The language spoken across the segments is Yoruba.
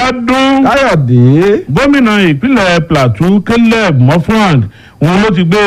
ọdún káyọ̀dé gómìnà ìpínlẹ̀ plateau caleb mofrand òun ló ti gbé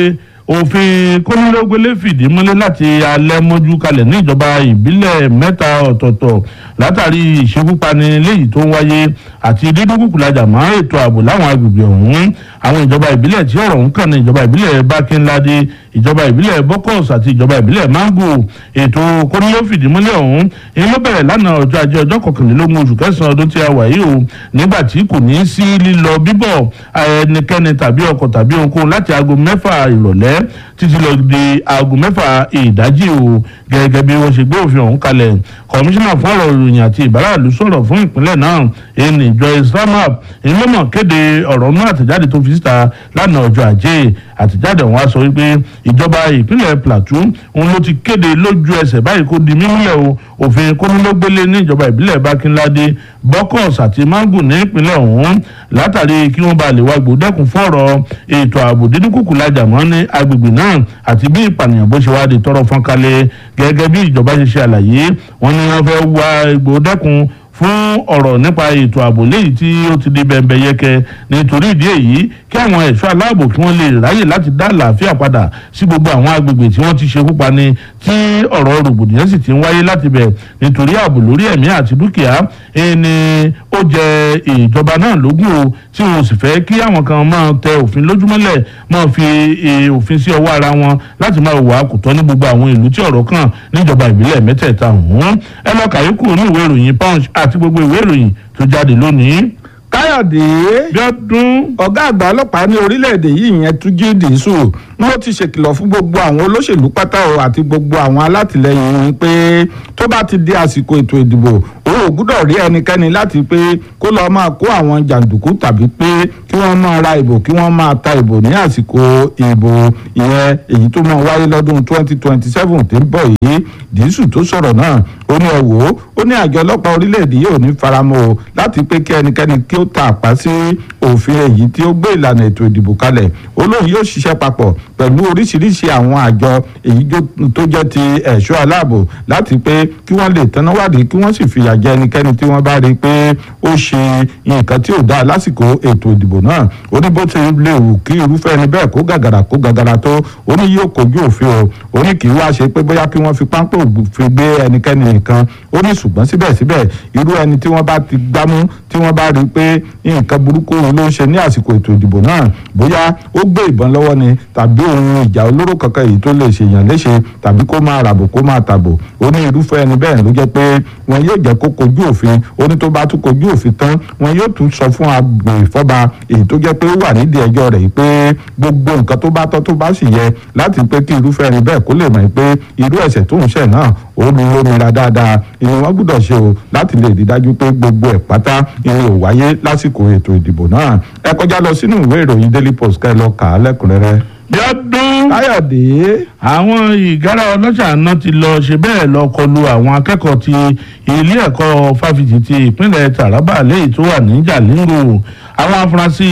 òfin kónílógbélé fìdí múlẹ̀ láti alẹ́ mọ́jú kalẹ̀ ní ìjọba ìbílẹ̀ mẹ́ta ọ̀tọ̀ọ̀tọ̀ látàrí ìṣekúpani léyìí tó ń wáyé àti dídúkùkùlajà mọ́ ètò ààbò láwọn agbègbè ọ̀hún àwọn ìjọba ìbílẹ̀ tí ọ̀rọ̀ ń kàn ní ìjọba ìbílẹ̀ bákínládé ìjọba ìbílẹ̀ bọ́kọ̀s àti ìjọba ìbílẹ̀ mango ètò kóníló fìdí múlẹ̀ ọ̀hún èyí ló bẹ̀rẹ̀ lánàá ọjọ́ ajé ọjọ́ kọkànlélógún oṣù kẹsàn-án ọdún tí a wà yìí o nígbà tí kò ní sí lílọ bíbọ̀ ẹnikẹ́ni tàbí ọkọ̀ tàbí ohunkóhun láti aago mẹ́fà ìrọ̀lẹ́ títí lọ di aago mẹ́fà ìdájí o gẹ́gẹ́ bí wọ́n ṣe gbé òfin ọ̀hún kalẹ̀ kọmíṣánná fún ọ̀rọ̀ ìròyìn àti ìbáraàlú sọ̀rọ̀ fún ìpínlẹ̀ náà ẹni joyce ramap ìlọ́mọ̀ kéde ọ̀rọ̀ náà àtẹ̀jáde tó fi síta lánàá ọjọ́ ajé àtẹ̀jáde ọ̀hún á sọ wípé ìjọba ìpínlẹ̀ plateau òun ló ti kéde lójú ẹsẹ̀ báyìí kó di mímúlẹ̀ o òfin kónílógbélé ní ìjọba ìbílẹ̀ bákínládé bọ́kọ̀s àti mango ní ìpínlẹ̀ ọ̀hún látàrí kí wọ́n bá lè wá gbòdẹ́kun fọ́rọ̀ ètò ààbò dídúkùkù lajà mọ́ ní agbègbè náà àti bí ìpànìyàn bó ṣe wá di tọrọ fọ́n kalẹ̀ gẹ́gẹ́ bí ìjọba ṣe ṣe àlàyé wọ́n ní wọ́n fẹ́ wá gbòdẹ́kun fún ọ̀rọ̀ nípa ètò ààbò léyìí tí ó ti di bẹ̀m̀bẹ̀ yẹkẹ nítorí ìdí èyí kí àwọn ẹ̀ṣọ́ aláàbò kí wọ́n lè ráyè láti dá àlàáfíà padà sí gbogbo àwọn agbègbè tí wọ́n ti ṣekú pani tí ọ̀rọ̀ rògbòdìyàn sì ti ń wáyé láti bẹ̀ nítorí ààbò lórí ẹ̀mí àti dúkìá ẹni ó jẹ ìjọba náà lógún o tí wọn sì fẹ́ kí àwọn kan máa tẹ òfin lójúmọ́lẹ̀ máa fi òfin sí ọwọ́ ara wọn láti máa wà kò tọ́ ní gbogbo àwọn ìlú tí ọ̀rọ̀ kàn níjọba ìbílẹ̀ mẹ́tẹ̀ẹ̀ta ọ̀hún ẹ lọ kàyékù ní ìwé ìròyìn punch àti gbogbo ìwé ìròyìn tó jáde lónìí. káyọ̀dé bí ọdún ọ̀gá àgbà ọlọ́pàá ní orílẹ̀-èdè yìí ìyẹn túnjí dìísù ló ti ṣèkìlọ̀ fún gbogbo àwọn olóṣèlú pátá o àti gbogbo àwọn alátìlẹyìn wọn pé tó bá ti di àsìkò ètò ìdìbò òun ò gbúdọ̀ rí ẹnikẹ́ni láti pé kó lọ́ọ́ máa kó àwọn jàǹdùkú tàbí pé kí wọ́n máa ra ìbò kí wọ́n máa ta ìbò ní àsìkò ìbò ìyẹn èyí tó máa wáyé lọ́dún 2027 tí ń bọ̀ yìí dìísù tó sọ̀rọ̀ náà ó ní ẹ wò ó ó ní àjọ ọlọ́pàá orílẹ̀-èdè yìí ò ní faramọ́ o láti pé kí ẹnikẹ́ni kí ó ta àpá sí òfin èyí tí ó gbé ìlànà ètò ìdìbò kalẹ̀ ó lóun yóò ṣiṣẹ́ papọ̀ pẹ̀lú oríṣiríṣi àwọn àjọ èyí tó jẹ́ ti ẹ̀ṣọ́ aláàbò láti pé kí wọ́n lè tanná wádìí kí wọ́n sì fìyà jẹ ẹnikẹ́ni tí wọ́n bá rí i pé ó ṣe nǹkan tí ò dáa lásìkò ètò ìdìbò náà ó ní bó ti lè wù kí irúfẹ́ ẹni bẹ́ẹ̀ kó gàgàrà kó gàgàrà tó ó ní yóò kojú òfin o ó ní kì í wá ṣe pé bóyá kí wọ́n fi páńpẹ́ òfin gbé ẹnikẹ́ni nìkan ó ní ṣùgbọ́n síbẹ̀síbẹ̀ irú ẹni tí wọ́n bá ti gbámú tí wọ́n bá rí i pé nǹkan burúkú ló ń ṣe ní àsìkò ètò ìdìbò náà bóyá ó gbé ìbọn lọ́wọ́ ni tàbí ohun ìjà olóró kankan èyí tó lè ṣèyàn léṣe tàbí kó máa ràbò kó máa tàbò ó ní irúfẹ́ ẹni bẹ́ẹ̀ ló jẹ́ pé wọn yóò jẹ́ kó kojú òfin ó ní tó bá tún kojú òfin tán wọn yóò tún sọ fún agbèfọ́ba èyí tó jẹ́ pé ó wà nídìí ẹjọ́ rẹ̀ pé gbogbo nǹkan tó bá tọ́ tó bá sì yẹ láti pé kí irúfẹ́ ẹni bẹ́ẹ̀ kó lè mọ̀ pé irú ẹ̀ṣẹ̀ tó ń ṣẹ̀ náà ó lu lómìnira dáadáa ìyẹn wọn gbúdọ̀ ṣe o láti lè rí dájú pé gbogbo ẹ̀ pátá ìyẹn ò wáyé lásìkò ètò ìdìbò náà ẹ kọjá lọ sínú ìwé ìròyìn daily post ká ẹ lọ kà á lẹ́kùnrẹ́rẹ́. bí ọdún káyọ̀dé àwọn ìgárá ọlọ́ṣà náà ti lọ ṣe bẹ́ẹ̀ lọ kọlu àwọn akẹ́kọ̀ọ́ ti ilé ẹ̀kọ́ fáfitì ti ìpínlẹ̀ taraba lẹ́yìn tó wà ní jalingo àwọn afurasí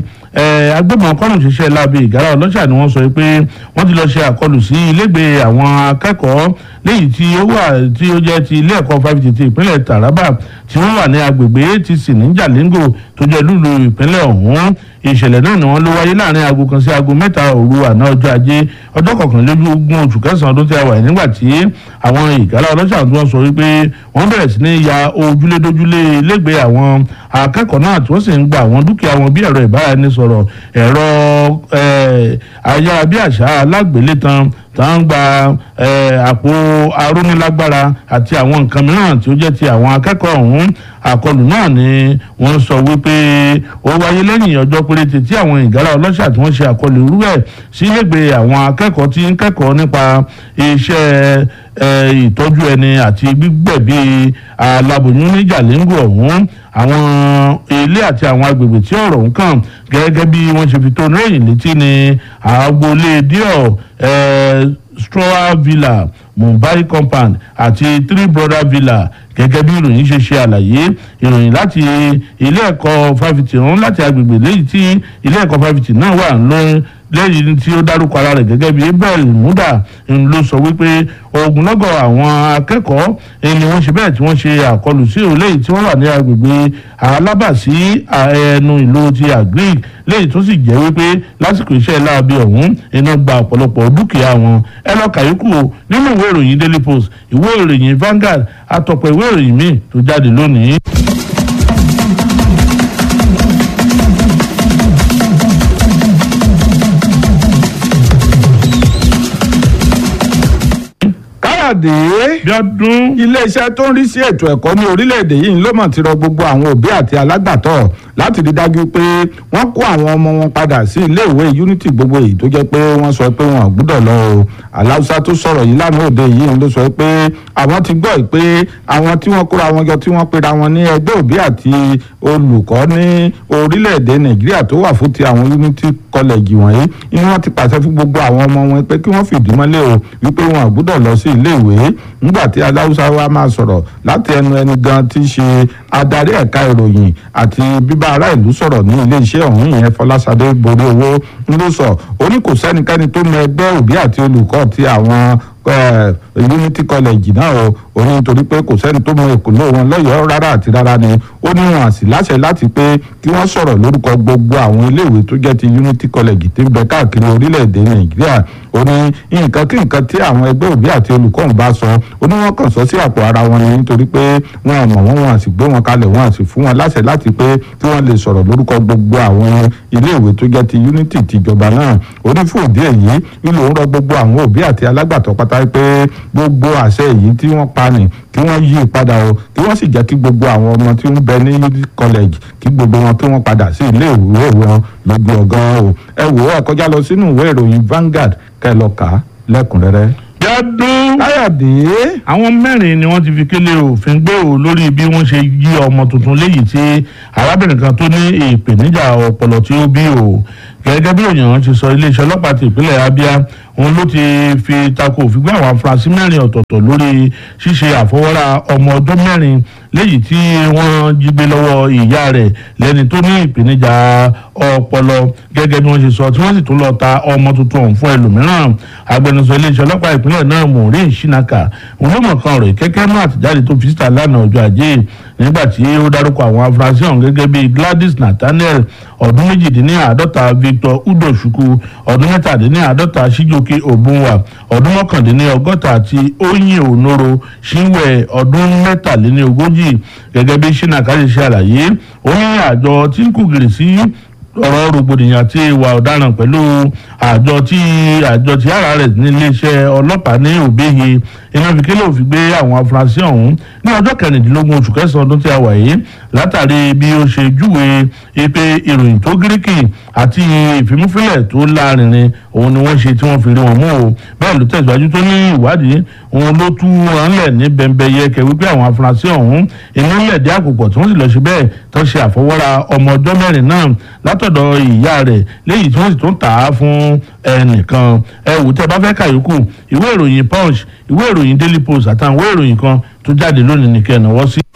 agbébọn kọ́nà ṣiṣẹ́ lábẹ́ ìgárá ọlọ́ṣà ni wọ́n sọ pé wọ́n ti lọ ṣe àkọlù sí ilégbèé àwọn akẹ́kọ̀ọ́ léyìí tí ó wà tí ó jẹ́ ti ilé ẹ̀kọ́ fáfitì ti ìpínlẹ̀ taraba tí wọ́n wà ní agbègbè atc ní jalingo tó jẹ́ lùlù ìpínlẹ̀ ọ̀hún ìṣẹ̀lẹ̀ náà ni wọ́n ló wáyé láàrin aago kan sí aago mẹ́ta òru àná ọjọ́ ajé ọjọ́ kọkànlélógún oṣù kẹsàn-án ọdún tí a wà yìí nígbà tí àwọn ìgálá ọlọ́ṣà tí wọ́n sọ wípé wọ́n bẹ̀rẹ̀ sí ní ya ojúlédójúlé lẹ́gbẹ̀ẹ́ àwọn akẹ́kọ̀ọ́ náà tí wọ́n sì ń gba àwọn dúkìá wọn bí ẹ̀rọ ìbáraẹnisọ̀rọ̀ ẹ̀rọ ayárabíàṣá alágbélétan tá ń gba àpò arónílágbára àti àwọn nǹkan mìíràn tí ó jẹ́ ti àwọn akẹ́kọ̀ọ́ ọ̀hún àkọlù náà ni wọ́n sọ wípé ó wáyé lẹ́yìn ọjọ́ péréte tí àwọn ìgárá ọlọ́ṣà tí wọ́n ṣe àkọlù irú ẹ̀ sí lẹ́gbẹ̀ẹ́ àwọn akẹ́kọ̀ọ́ tí ń kẹ́kọ̀ọ́ nípa iṣẹ́ ìtọ́jú ẹni àti gbígbẹ̀bí aláboyún ní jàlẹ́ngù ọ̀hún àwọn ilé àti àwọn agbègbè tí ọ̀rọ̀ ń kàn gẹ́gẹ́ bí wọ́n ṣe fi tó níròyìn létí ní agboolé díọ̀ stroa villa mumbai compound àti three brother villa gẹ́gẹ́ bí ìròyìn ṣe ṣe àlàyé ìròyìn láti ilé ẹ̀kọ́ fáfitì ọ̀hún láti agbègbè léyìí tí ilé ẹ̀kọ́ fáfitì náà wà ló lẹ́yìn tí ó dárúkọ ara rẹ̀ gẹ́gẹ́ bí abel muda ń ló sọ wípé ogunlọ́gọ̀ àwọn akẹ́kọ̀ọ́ ni wọ́n ṣe bẹ́ẹ̀ tí wọ́n ṣe àkọlù sí òun lẹ́yìn tí wọ́n wà ní agbègbè alábàsí ẹnu ìlú ti agric lẹ́yìn tó sì jẹ́ wípé lásìkò iṣẹ́ láabi ọ̀hún iná gba ọ̀pọ̀lọpọ̀ dúkìá wọn ẹ lọ kàyókù nínú ìwé ìròyìn daily post ìwé ìròyìn Vanguard àtọ̀pọ̀ ìwé ìròyìn míì tó jáde lónìí. káyọ̀dé Bíọ́dún. iléeṣẹ́ tó ń rí sí ètò ẹ̀kọ́ ní orílẹ̀-èdè yìí ló mọ̀ ti rọ gbogbo àwọn òbí àti alágbàtọ́ láti rí dájú pé wọ́n kó àwọn ọmọ wọn padà sí iléèwé unity gbogbo èyí tó jẹ́ pé wọ́n sọ pé wọn ò gbúdọ̀ lọ o aláùsá tó sọ̀rọ̀ yìí lánàá òde yìí ló sọ pé àwọn ti gbọ́ pé àwọn tí wọ́n kóra wọn jọ tí wọ́n pera wọn ní ẹgbẹ́ òbí àti olùkọ́ ní orílẹ̀-èdè nàìjíríà tó wà fún ti àwọn unity college wọ̀nyí inú wọn ti pàṣẹ fún gbogbo àwọn ọmọ wọn pé kí wọ́n fìdí mọ́lẹ̀ o wípé wọn ò gbúdọ̀ lọ sí iléèwé nígbà tí aláùsá wa máa sọ̀rọ̀ láti ẹnu ẹni gan tí í ṣe adarí ẹ̀ka ìròyìn àti bíbá ará ìlú sọ̀rọ̀ ní iléeṣẹ́ ọ̀hún yẹn fọlásadé borí owó ń ló sọ ó ní kò sẹ́nikẹ́ni tó mọ ẹgbẹ́ òbí àti olùkọ́ ti àwọn unity college náà o ó ní nítorí pé kò sẹ́ni tó mọ ìkùnlé wọn lọ́yọ̀ọ́ rárá àti rárá ni ó ní wọn àsì láṣẹ láti pé kí wọ́n sọ̀rọ̀ lórúkọ gbogbo àwọn iléèwé tó jẹ́ ti unity college tí ń bẹ káàkiri orílẹ̀-èdè nàìjíríà ó ní nǹkan kí nǹkan tí àwọn ẹgbẹ́ òbí àti olùkọ́ ń bá sọ ó ní wọ́n kàn sọ sí àpò ara wọn ni nítorí pé wọn ò mọ̀ wọ́n wọn àsì gbé wọn kalẹ̀ wọn àsì fún wọn láṣẹ láti pé kí wọ́n lè sọ̀rọ̀ lórúkọ gbogbo àwọn iléèwé tó jẹ́ ti unity tìjọba náà ó ní fún òdí èyí nílò ń rọ gbogbo àwọn òbí àti alágbàtọ́ pátá pé gbogbo àṣẹ èyí tí wọ́n pa nì kí wọ́n yí padà o kí wọ́n sì jẹ́ kí gbogbo àwọn ọmọ tí ń bẹ ní college kí gbogbo wọn kí wọ́n padà sí ilé ìwé wọn lójú ọgán o ẹ wò ó ẹ kọjá lọ sínú ìwé ìròyìn Vanguard kẹ́ lọ kà á lẹ́kùnrẹ́rẹ́. Bíọ́dún. káyọ̀dé àwọn mẹ́rin ni wọ́n ti fi kélé òfin gbé o lórí bí wọ́n ṣe yí ọmọ tuntun léyìí tí arábìnrin kan tó ní ìpèníjà ọpọlọ tí ó bí o gẹ́gẹ́ bí òyìnbó ti sọ iléeṣẹ́ ọlọ́pàá ti ìpínlẹ̀ Abia òun ló ti fi tako òfin gbé àwọn afurasí mẹ́rin ọ̀tọ̀ọ̀tọ̀ lórí ṣíṣe àfọwọ́rá ọmọ ọdún mẹ́rin léyìí tí wọ́n jí gbé lọ́wọ́ ìyá rẹ̀ lẹ́ni tó ní ìpèníjà ọpọlọ gẹ́gẹ́ bí wọ́n ṣe sọ tí wọ́n sì tún lọ ta ọmọ tuntun ọ̀hún fún ẹlòmíràn agbẹnusọ iléeṣẹ́ ọlọ́pàá ìpínlẹ̀ náà Maureen Shinaka òun ló mọ̀ kan rẹ̀ kẹ́kẹ́ náà àtìjáde tó fi síta lánàá ọjọ́ ajé nígbà tí ó dárúkọ àwọn afurasí ọ̀hún gẹ́gẹ́ bíi Gladys Nathaniel ọdún méjìdínláàádọ́ta Victor Udochukwu ọdún mẹ́tàdínláàádọ́ta Síjókè Òbúnwà ọdún mọ́kàndínlọ́gọ́ta àti Oyin Onoro Ṣínwẹ̀ ọdún mẹ́tàléníogójì gẹ́gẹ́ bí Shinaka ṣe ṣe àlàyé ó ní àjọ tí ń kùgìrì sí ọ̀rọ̀ rògbòdìyàn àti ìwà ọ̀daràn pẹ̀lú àjọ tí àjọ tí ara rẹ̀ ní iléeṣẹ́ ọlọ́pàá ní òbíye iná fi kélé òfin gbé àwọn afurasí ọ̀hún ní ọjọ́ kẹrìndínlógún oṣù kẹsàn-án ọdún tí a wà yìí látàrí bí ó ṣe júwe pé ìròyìn tó gíríkì àti ìfimúfilẹ̀ tó lárinrin òun ni wọ́n ṣe tí wọ́n fi rí wọn mú o bẹ́ẹ̀ ló tẹ̀síwájú tó ní ìwádìí òun ló tú wọn lẹ̀ ní bẹ́ńbẹ́yẹkẹ wípé àwọn afurasí ọ̀hún iná lẹ̀dí àpòpọ̀ tí wọ́n sì lọ ṣe bẹ́ẹ̀ tó ṣe àfọwọ́ra ọmọ ọjọ́ mẹ́rin náà látọ̀dọ̀ ìyá rẹ̀ léyìí tí wọ́n sì tún tà á fún ẹnìkan ẹ wò tẹ́ bá fẹ́ kàyókù ìwé ìròyìn punch ìwé ìròyìn daily post àtàwọn ìwé ìròyìn kan tó jáde lónìí nìkẹ́ ẹ̀ náwó sí.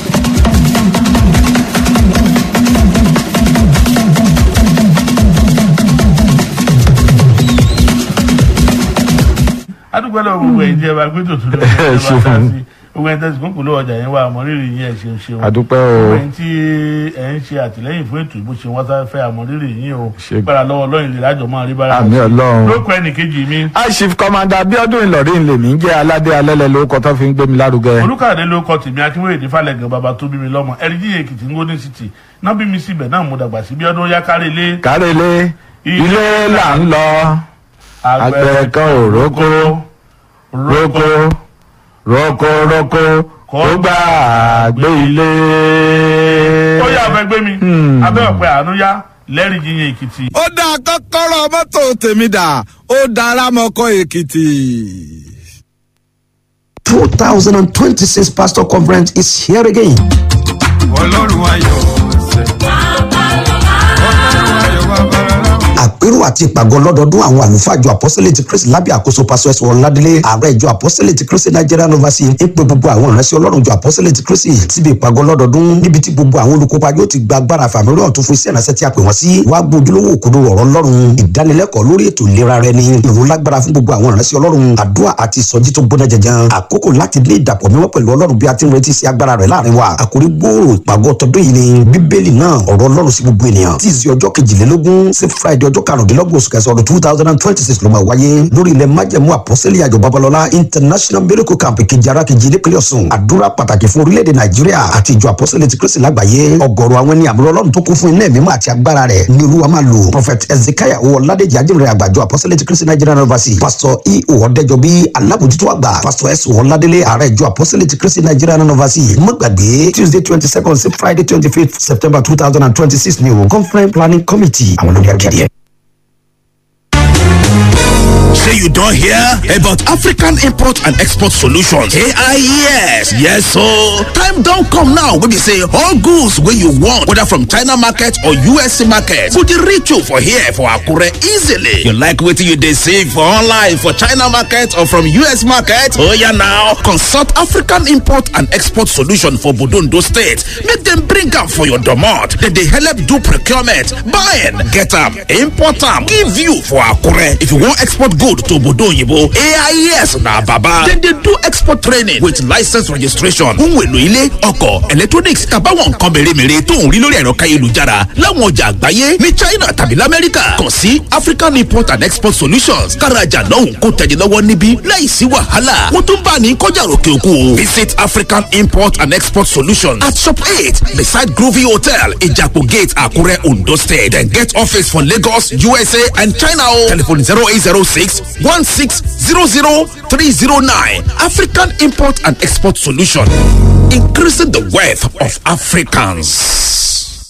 adúgbò lọ gbogbo ẹ̀ jẹ́ wa gbé tòtún lọ Ẹ ẹ̀ ṣeun. bá ta sí gbogbo ẹ̀ tẹ̀sí kúnkùn ló ọjà yẹn wà àmọ́rírì yín ẹ̀ ṣeun ṣeun àdúpẹ́ gbogbo o ẹ̀ tí ẹ̀ ń ṣe àtìlẹ́yìn fún ètò ìbò ṣe wọ́n sá fẹ́ àmọ́rírì yín o Ṣe- gbára lọ́wọ́ lọ́yìn lè lájọ máa rí bára àmì ọlọ́run. lóko ẹnì kejì mi aṣif kọmanda Abíọ́dún Ìlọrin lèmi ń jẹ́ aládé alẹ́lẹ̀ lórúkọ tó fi ń gbé mi lárugẹ. olùkàdé ló kọ tèmi akínwéyèdè falẹ̀gàn bàbá tó bí mi lọ́mọ ẹ̀ríjì èkìtì ngóní city náà bí mi síbẹ̀ náà mo dàgbà sí bí ọdún yá kárí ilé kárẹ́lé ilé là ń lọ àgbẹ̀ kan ò rókó rókó rókó rókó kó gbà gbé ilé. ó yà fẹ́ gbé mi abẹ́ ọ̀pẹ àánú yá lẹ́rìí yíyan èkìtì. ó dá kọ́kọ́rọ́ mọ́tò tèmi dà ó dára mọ́kọ́ èkìtì. 2026 Pastor Conference is here again. ọlọ́run ayọ̀ ṣe. ọlọ́run ayọ̀ bàbá rẹ̀. Àpérò àti ìpàgọ́ lọ́dọọdún àwọn àlùfáà ìjọ apọ́sítélì ti kristi lábẹ́ àkóso pásọ ẹ̀sùn ọ̀ládélé ààrẹ ìjọ apọ́sítélì ti kristi nigerian overseas ń pe gbogbo àwọn ìránṣẹ́ ọlọ́run ìjọ apọ́sítélì ti kristi síbi ìpàgọ́ lọ́dọọdún níbi tí gbogbo àwọn olùkópa yóò ti gba agbára fàmílì ọ̀tún fún iṣẹ́ ìránṣẹ́ tí a pè wọ́n sí wàá gbójúlówó òkodo ọ̀rọ̀ ọlọ́run ìdánilẹ́kọ̀ọ́ lórí ètò ìlera rẹ ni ìró lágbára fún gbogbo àwọn ìránṣẹ́ ọlọ́run àdúrà àti ìsọjí tó gbóná jẹjẹn àkókò láti ní ìdàpọ̀ mímọ́ pẹ̀lú ọlọ́run bí a ti ń retí sí agbára rẹ̀ láàrin wa àkórí gbòòrò ìpàgọ́ tọdún yìí ni bíbélì náà ọ̀rọ̀ ọlọ́run sí gbogbo ènìyàn tí ìsì ọjọ́ kejìlélógún sí friday ọjọ́ karùndínlọ́gbọ̀n oṣù kẹsàn-án ọdún two thousand and twenty six ló máa wáyé lórí ilẹ̀ májẹ̀mú àpọ́sẹ́lẹ̀ àjọ babalọ́lá international miracle camp kejì ara kejì nípínlẹ̀ ọ̀sùn àdúrà pàtàkì fún orílẹ̀-èdè nàìjíríà àti ìjọ àpọ́sẹ́lẹ̀ ti kristi lágbàáyé ọgọ́rọ̀ àwọn ẹni àmúlò ọlọ́run tó kún fún iná ẹ̀mí àti agbára rẹ̀ ní olúwa máa lò prophet ezekiah owó ọ̀làdẹ̀jì ajínrere àgbàjọ àpọ́sẹ́lẹ̀ ti kristi nigerian university pastor e ọ̀dẹ́jọbí alábòjútó àgbà pastor s ọ̀làdẹ̀lẹ̀ ààrẹ ìjọ àpọ́sẹ́lẹ̀ ti kristi nigerian university mọ́gbàgbé tuesday twenty second sí friday twenty fifth september two thousand and twenty six ni o conference planning committee àwọn olórí akéde. Say you don't hear about African Import and Export Solutions. AIES. Yes, so time don't come now. We be say all goods where you want, whether from China market or USC market, could you reach you for here for Akure easily. You like what you they see for online for China market or from US market? Oh yeah, now consult African Import and Export Solution for Budundo State. Make them bring up for your domot. Then they help do procurement, buying, get up, import them, give you for Akure. If you want export good to Obodo Oyibo, AIS na Baba. Then they do export training with license registration. Ohun èlò ilé, ọkọ̀, electronics, àbáwọn nǹkan mèremère tó ń rí lórí ẹ̀rọ káyélujára láwọn ọjà àgbáyé ní China tàbí l'Amẹ́ríkà. Kàn sí African Import and Export Solutions. Kárajà lọ́hùn kó tẹ̀yẹ lọ́wọ́ níbí láìsí wàhálà. Wọ́n tún bá ní kọjá òkè òkun o. Visit African Import and Export Solutions at Shop 8 beside Groovy Hotel, Ijapo Gate, Akure, Ondo State. Then get office for Lagos, USA and China o. Telephone 0806 1600309. African Import and Export Solution. Increasing the wealth of Africans.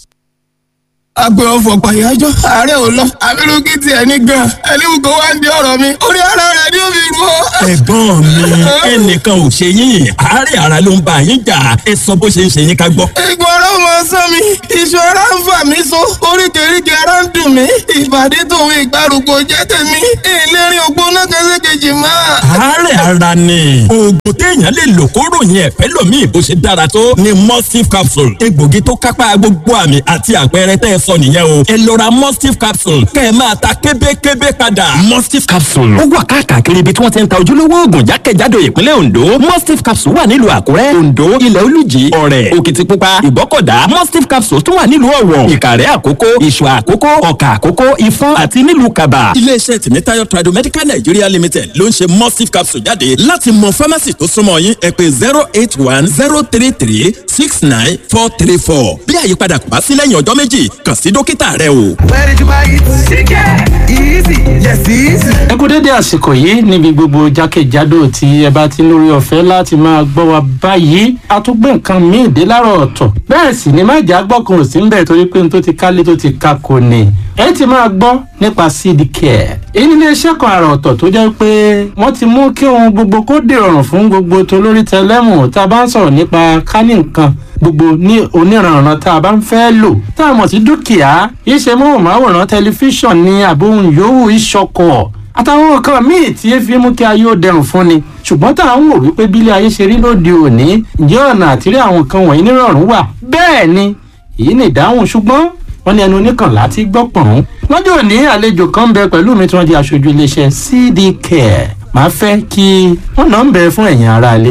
agbe ọfọ pàyájọ ààrẹ ò lọ abirùkí tiẹ̀ ní gan ẹlẹ́wù kó wá ń di ọ̀rọ̀ mi orí ara rẹ̀ ni ó fi rú ọ. ẹ̀gbọ́n mi ẹnìkan ò ṣe yín àárẹ̀ ara ló ń bá yín jà ẹ sọ bó ṣe ń ṣe yín ká gbọ́. egbò ara ọmọ sán mi iṣan ara ń fà mí so oríkèéríkèé ara ń dùn mí ìbàdí tòun ìgbàrúgbó jẹ́ tèmi ìlérí ògbóná kẹsẹ̀kejì máa. àárẹ̀ ara ni oògùn téèyàn lè lò kó ròyìn ẹ̀fẹ́ lòmíì bó ṣe dára tó ni mustif capsule egbògi tó kápá gbogbo àmì àti àpẹẹrẹ tẹ́ ẹ sọ nìyẹn o ẹ lọ ra mustif capsule kẹ́ ẹ máa ta kébékébé padà. Mustif capsule. ó wà káàkiri ibi tí wọ́n ti ń ta ojúlówó oògùn jákèjádò ìpínlẹ̀ Ondo mustif capsule wà nílùú Àkúrẹ́ Ondo ilẹ̀ Olújì Ọ̀rẹ́ Òkìtìpupa Ìbọ́kọ̀dá mustif capsule tún wà nílùú Ọ̀wọ̀ Ìkàrẹ́ Àkókó Ìṣọ̀ Àkókó Ọ̀kà Àkókó Ifọ̀n àti nílùú Kàbà. iléeṣẹ́ tìmítayọ̀ tradomedical Nigeria limited ló ń ṣe mustif capsule jáde láti mọ pharmacy tó súnmọ́ yín ẹ pè zero eight one zero three three six nine four three four bí àyípadà kò bá sí lẹ́yìn ọjọ́ méjì kàn sí dókítà rẹ o. Where did you buy it? Chicken! Easy! Yes, easy! ẹ kú dédé àsìkò yìí níbi gbogbo jákèjádò tí ẹ bá ti ń lórí ọ̀fẹ́ láti máa gbọ́ wa báyìí a tún gbé nǹkan míì dé láàárọ̀ ọ̀tọ̀ bẹ́ẹ̀ sì ni má jà gbọ́kàn ò sí ń bẹ̀ torí pé n tó ti kálé tó ti ka kò ní ẹ ti máa gbọ́ nípa seed care èyí nílé iṣẹ́ kan àrà ọ̀tọ̀ tó jẹ́ pé wọ́n ti mú kí ohun gbogbo kó dìrọ̀rùn fún gbogbo tolórí tẹlẹ́mù tá a bá ń sọ̀rọ̀ nípa kání nǹkan gbogbo ní oníranran tá a bá ń fẹ́ lò tá a mọ̀ sí dúkìá iṣẹ́ móhùnmáwòrán tẹlifíṣàn ní àbóhùn yòówù ìṣọkọ̀ àtàwọn nǹkan míì tí ẹ fi mú kí ayé ó dẹrùn fún ni ṣùgbọ́n tá à ń wò wípé bílé ayé ṣe rí lóde òní ǹjẹ́ ọ̀nà àtìrí àwọn nǹkan wọ̀nyí nírọ̀rùn wà bẹ́ẹ̀ ni èyí ni ìdáhùn ṣùgbọ́n wọ́n ní ẹnu oníkànlá ti gbọ́ pọ̀n. lọ́jọ́ òní àlejò kan ń bẹ pẹ̀lú mi tí wọ́n di aṣojú iléeṣẹ́ CD Care màá fẹ́ kí wọ́n náà ń bẹ fún ẹ̀yin aráalé.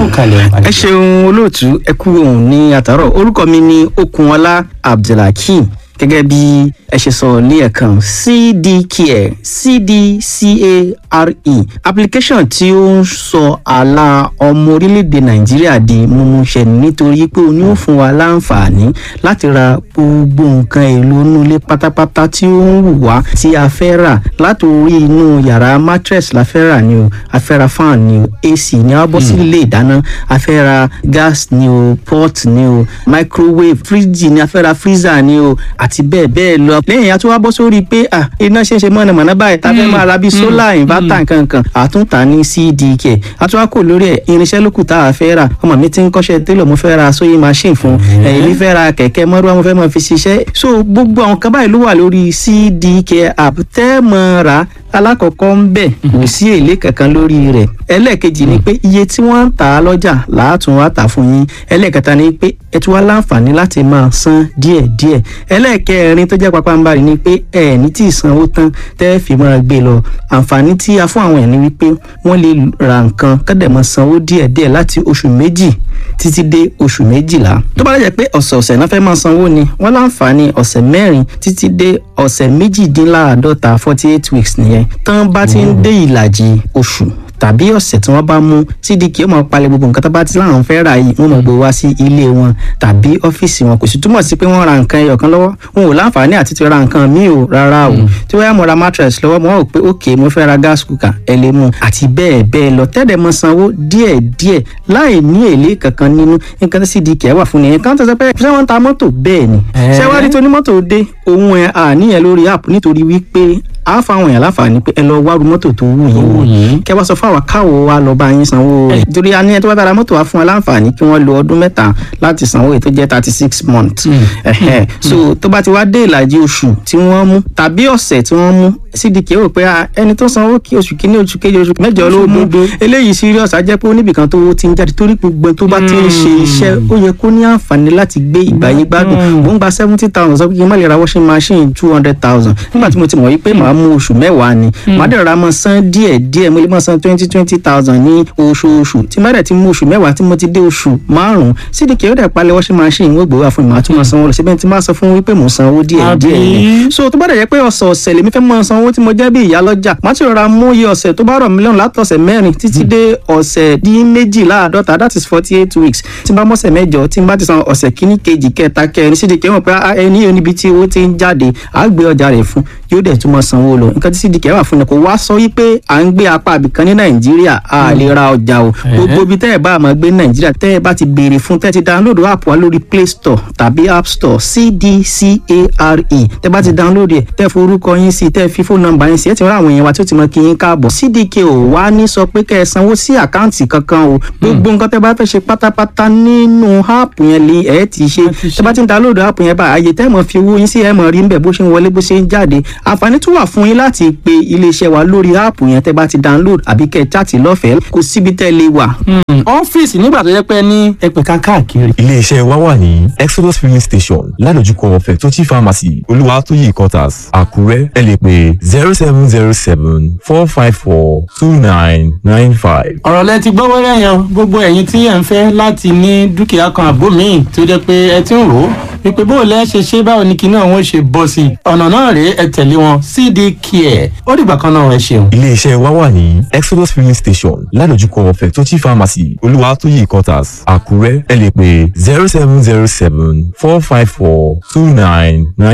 ẹ ṣeun olóòtú ẹ kú òun ní àtàrọ orúkọ mi ní Okunọlá Abdulhakeem gẹ́gẹ́ bí ẹ ṣe sọ ní ẹ̀kan cdcare cdcare application tí ó ń sọ àlà ọmọ orílẹ̀-èdè nàìjíríà di mímúṣẹ nítorí pé ó ní ó fún wa láǹfààní láti ra gbogbo nǹkan èlò inú ilé pátápátá tí ó ń wù wá tí a fẹ́ rà látòrí inú yàrá mattress la fẹ́ rà ni o a fẹ́ ra fan ni o ac ni a bọ́ sí ilé ìdáná a fẹ́ ra gas ni o pot ni o microwave fridge ni a fẹ́ ra freezer ni o àti bẹ́ẹ̀ bẹ́ẹ̀ lọ lẹ́yìn a tún wá bọ́ sórí pé iná ṣe ń ṣe mọ̀nàmọ́ná báyìí tá a fẹ́ máa ra bíi solar inverter dátà nkankan àtúntà ní cdk àtúwákò lórí ẹ̀ irinṣẹ́ lókù tá a fẹ́ rà ọmọ mi ti ń kọ́ṣẹ́ télọ̀ mo fẹ́ ra sewing machine fún ẹ̀yìn mi fẹ́ ra kẹ̀kẹ́ mọ́rúwá mo fẹ́ mọ́ fi ṣiṣẹ́ so gbogbo àwọn kan báyìí ló wà lórí cdk app tẹ́ mọ́ ra alákọ̀ọ́kọ́ ń bẹ̀ kò sí èlé kankan lórí rẹ̀ ẹlẹ́ẹ̀kejì ni pé iye tí wọ́n ń tà á lọ́jà làátún wá tà fún yín ẹlẹ́ẹ̀kẹta ni pé ẹ tún wá láǹfààní láti máa san díẹ̀díẹ̀ ẹlẹ́ẹ̀kẹrin tó jẹ́ papambarì ni pé ẹ ní tí ì sanwó tán tẹ́ ẹ fi máa gbé lọ àǹfààní tí a fún àwọn ẹ̀ ni wípé wọ́n lè ra nǹkan kọ́dẹ̀ máa sanwó díẹ̀díẹ̀ láti oṣù méjì títí dé oṣù méjìlá tó bá lẹ́jẹ̀ pé ọ̀sẹ̀ọ̀sẹ̀ náà fẹ́ máa sanwó ni wọ́n láǹfààní ọ̀sẹ̀ mẹ́rin títí dé ọ̀sẹ̀ méjìdínláàádọ́ta forty eight weeks nìyẹn tán bá ti ń dé ìlàjì oṣù tàbí ọ̀sẹ̀ tí wọ́n bá mú cdk ó máa palẹ̀ gbogbo nǹkan tó bá ti láwọn fẹ́ rà yìí wọ́n máa gbé wá sí ilé wọn tàbí ọ́fíìsì wọn kò sì túmọ̀ sí pé wọ́n ra nǹkan ẹyọ kan lọ́wọ́ wọn ò láǹfààní àti ti ra nǹkan míì o rárá o tí wọ́n yá mo ra mattress lọ́wọ́ mo rò pé ok mo fẹ́ ra gas cooker ẹ lè mú àti bẹ́ẹ̀ bẹ́ẹ̀ lọ tẹ́lẹ̀ mọ sanwó díẹ̀ díẹ̀ láì ní èlé kankan nínú nǹkan tí cdk wà fún nìyẹn kan tó sọ pé ṣé wọ́n ń ta mọ́tò bẹ́ẹ̀ ni ṣé wàá rí tó ní mọ́tò dé òun ẹ̀ àníyàn lórí app nítorí wípé a fa àwọn èèyàn láǹfààní pé ẹ lọ wá ru mọ́tò tó wù yín kẹ wá sọ fún àwa káwo wa lọ bá yín sanwó rẹ̀ torí a ní ẹ tó bá bára mọ́tò wa fún wa láǹfààní kí wọ́n lo ọdún mẹ́ta láti sanwó èyí tó jẹ́ thirty six months ẹ̀hẹ́ so tó bá ti wá dé ìlàjì oṣù tí wọ́n mú tàbí ọ̀sẹ̀ tí wọ́n mú cdk rò pé ẹni tó sanwó kí oṣù kínní oṣù kejì oṣù mẹ́jọ ló mú eléyìí serious á jẹ́ pé oníbìkan tó ti ń jáde torí gbogbo tó bá ti ń ṣe iṣẹ́ ó yẹ kó ní àǹfààní láti gbé ìgbà yín gbádùn mò ń gba seventy thousand sọ pé kí n má lè ra washing machine two hundred thousand nígbà tí mo ti mọ̀ wípé màá mú oṣù mẹ́wàá ni màá dẹ̀ ra mọ́ san díẹ̀ díẹ̀ mo lè mọ́ san twenty twenty thousand ní oṣooṣù tí má dẹ̀ ti mú oṣù mẹ́wàá tí mo ti dé oṣù márùn-ún cdk ó dẹ̀ palẹ̀ washing machine wọ́n gbowó àfọ̀n màá tún mọ́ sanwó lọ síbẹ̀ tí máa sọ fún wípé mò ń sanwó díẹ̀ díẹ̀ ni so tó bá dẹ̀ jẹ́ pé ọ̀sọ̀ọ̀sẹ̀ lèmi fẹ́ mọ́ sanwó tí mo jẹ́ bí ìyá lọ́jà màá ti rọra mú iye ọ̀sẹ̀ tó bá rọ̀ mílíọ̀nù látọ̀sẹ̀ mẹ́rin títí dé ọ̀sẹ̀ dín méjìláàdọ́ta that is forty eight weeks tí n bá mọ́sẹ̀ mẹ́jọ tí n bá ti san ọ̀sẹ̀ kíní kejì kẹta kẹrin cdk mọ̀ pé ẹni yóò níbi tí owó ti ń jáde àá gbé ọjà rẹ̀ fún yóò dẹ̀ tún mọ́ sanwó lọ nǹkan tí cdk wà fún ni kò wá sọ wípé à ń gbé apá àbìkan ní nàìjíríà a lè ra ọjà o gbogbo ibi tẹ́ ẹ̀ bá máa gbé ní nàìjíríà tẹ́ ẹ̀ bá ti béèrè fún tẹ́ ẹ ti download app wa lórí play store tàbí app store cdcare tẹ́ bá ti download ẹ̀ tẹ́ forúkọ yín sí tẹ́ fi fóònù nọ́mbà yín sí ẹ̀ ti rán àwọn èèyàn wa tí ó ti mọ kí yín káàbọ̀ cdk ò wá ní sọ pé kẹ́ ẹ sanwó sí àkáǹtì kankan o gbogbo nǹkan tẹ́ bá fẹ́ ṣe pátápátá nínú app yẹn lè ẹ̀ ti ṣe tẹ́ bá ti download app yẹn bá àyè tẹ́ mọ̀ fi owó yín sí ẹ̀ mọ̀ rí ń bẹ̀ bó ṣe ń wọlé bó ṣe ń jáde àǹfààní tún wà fún yín láti pe iléeṣẹ́ wa lórí áàpù yẹn tẹ́ bá ti download àbí kẹ́ ẹ chaàtì lọ́fẹ̀ẹ́ kò síbi tẹ́ lè wà. ọ́fíìsì nígbà tó yẹ pé ní ẹgbẹ̀ka káàkiri. iléeṣẹ́ wa wà ní exodus filling station ládojúkọ fẹ̀tọ́tì pharmacy olúwatóyè quarters àkúrẹ́ ẹ lè pè zero seven zero seven four five four two nine nine five. ọ̀rọ̀ lẹ ti gbọ́ wẹ́rẹ́ yẹn gbogbo ẹ̀yin tí ẹ̀ ń fẹ́ láti ní dúkìá kan àbó míì tó jẹ́ pé ẹ ti ń rò ó wípé bó o lẹ́ ṣe ṣe báwo ni kinní àwọn ṣe bọ́ sí i ọ̀nà náà rèé ẹ tẹ̀lé wọn cd care ó dìgbà kan náà ẹ ṣeun. iléeṣẹ́ wa wà ní exodus filling station ládojúkọ fẹ̀tọ́tì pharmacy olúwatóyè quarters àkúrẹ́ ẹ lè pè zero seven zero seven four five four two nine nine.